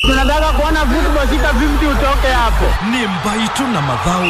Tunataka kuona football sita 50 utoke hapo. ni mbaitu na mathau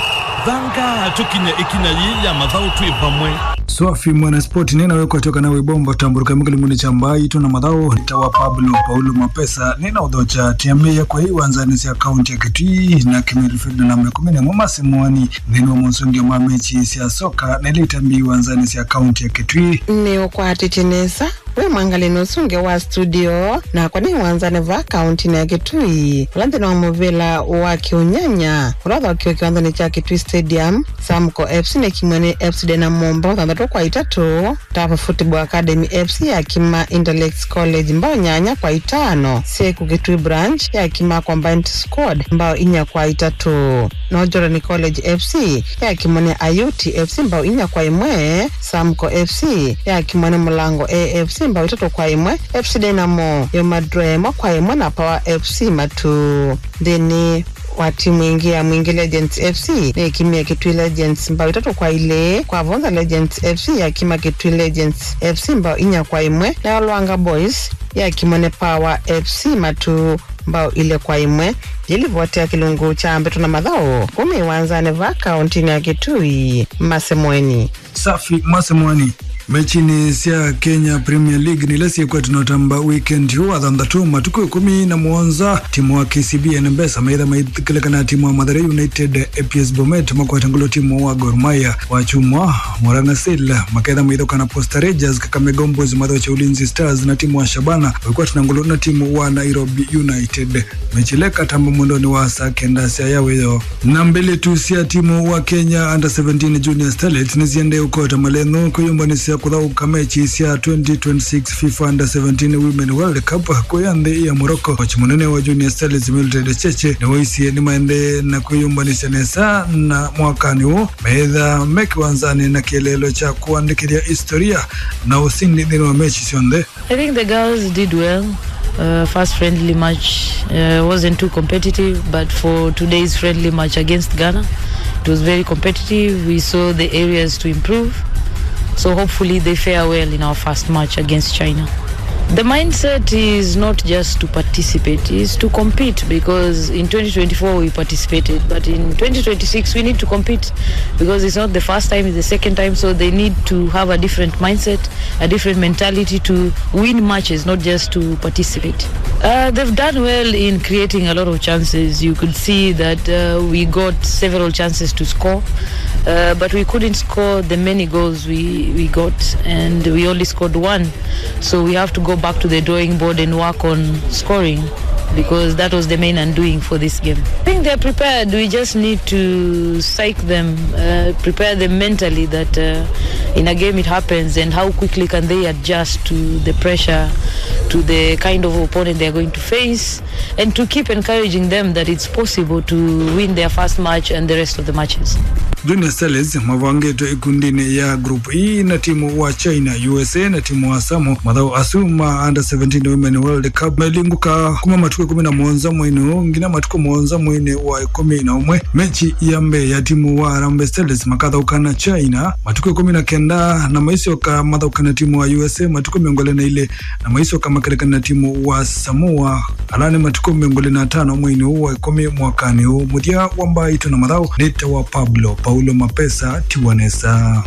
thanga tukinya ikinya yi ya mathau twi vamwe swafi mwanaspoti ninawekwa toka nawe bomba tamburuka mkilimuni cha mbai tuna madhao nitawa pablo paulo mapesa nina udhocha tiamia kwa hii wanzani sia kaunti ya kitui na kimerifida na mekumene momasi mwani nino musungi wa mechi sia soka na ile itambi wanzani sia kaunti ya kitui niukwatitinisa we mwangalini usunge wa studio na kwani wanzane va kaunti ya kitui ulanthini wa muvila wa kiunyanya ulatha wakiwa kiwanzani cha kitui stadium samco fc na kimwene fc de na mombo thanthatu kwa itatu tafa football academy fc yakima intellect college mbao nyanya kwa itano seku kitui branch yakima combined squad mbao inya kwa itatu nojorani college fc yakimwene ayuti fc mbao inya kwa imwe samco fc yakimwene mulango afc mbao itatu kwa imwe fc dynamo yomadremo kwa imwe na power fc matu thini wa timu ingi ya mwingi legends fc nikimia kitui legends mbao itatu kwa ile kwa vonza legends fc yakima kitui legends fc mbao inya kwa imwe nayo lwanga boys yakimwene power fc matu mbao ile kwa imwe jilivotea kilungu cha mbeto na madhao kumi wanzane va kauntini ya kitui masemweni safi masemwani mechini sia kenya premier league nilesiekwa tunotamba weekend hu athanthatu matuku ikumi na muonza timu wa kcb nembesa maitha maithikilekana timu wa mathare united aps bomet makwatangulo timu wa gormaya wachumwa morangasil maketha maithokana posta rangers kakamega homeboys matho cha ulinzi stars na timu wa shabana walikuwa tunangulo na timu wa nairobi united mechileka tamba mwendoni wa saa kenda sia yaweyo na mbele tu sia timu wa kenya under 17 junior starlets niziende ukota malengo kuyumbani sia kuthauka mechi cia 2026 fifa under 17 women world cup kuya nthi ya morocco kochi munene wa junior starlets mildred cheche niwaisie nimaende na kwiyumbanisya nesa na mwakani huu meitha mekiwanzani na kielelo cha kuandikiria historia na usindi thini wa mechi cionthe I think the girls did well. Uh, first friendly match uh, wasn't too competitive, but for today's friendly match against Ghana, it was very competitive. We saw the areas to improve. So hopefully they fare well in our first match against China. The mindset is not just to participate, is to compete because in 2024 we participated, but in 2026 we need to compete because it's not the first time, it's the second time, so they need to have a different mindset, a different mentality to win matches, not just to participate. Uh, they've done well in creating a lot of chances. You could see that uh, we got several chances to score, uh, but we couldn't score the many goals we, we got, and we only scored one. So we have to go back to the drawing board and work on scoring because that was the main undoing for this game. I think they're prepared. We just need to psych them, uh, prepare them mentally that uh, in a game it happens and how quickly can they adjust to the pressure, to the kind of opponent they're going to face, and to keep encouraging them that it's possible to win their first match and the rest of the matches. junior starlets mavangetwe ikundini ya group hii na timu wa china usa na timu wa samu mathau asuma under 17 women world cup melinguka kuma matuku ikumi na muonza mwini huu ngina matuku muonza mwini wa ikumi na umwe mechi ya mbe ya timu wa rambe starlets makathaukana china matuku ikumi na kenda na maisioka mathaukana timu wa usa matuku miongole na ile na maisioka makerekana na timu wa samoa alani matuku miongole na tano mwini huu wa ikumi mwakani huu muthia wa mbaitu na mathau nita wa pablo paulo mapesa tiwanesa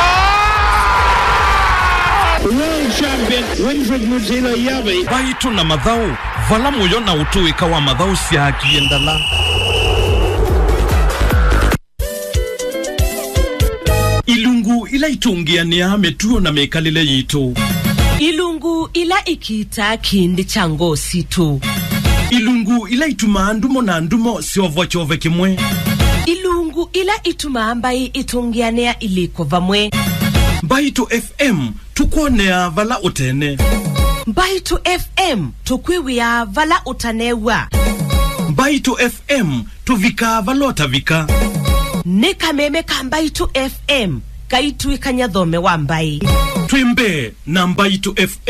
World champion Winfred Mutila Yabi. mbaitu na mathau vala muyo na utuika wa mathau syakie ndala ilungu ila itungiania mituo na mikalile yitu ilungu ila ikiita kindi cha ngosi tu ilungu ila itumaa ndumo na ndumo siovwa chove kimwe ilungu ila itumaa mbai itungianea iliko vamwe mbaitu fm tukwonea vala utene mbaitu fm tukwiwia vala utanewa mbaitu fm tuvika vala utavika ni kameme ka mbaitu fm kaitwikanya thome wa mbai twimbe na mbaitu fm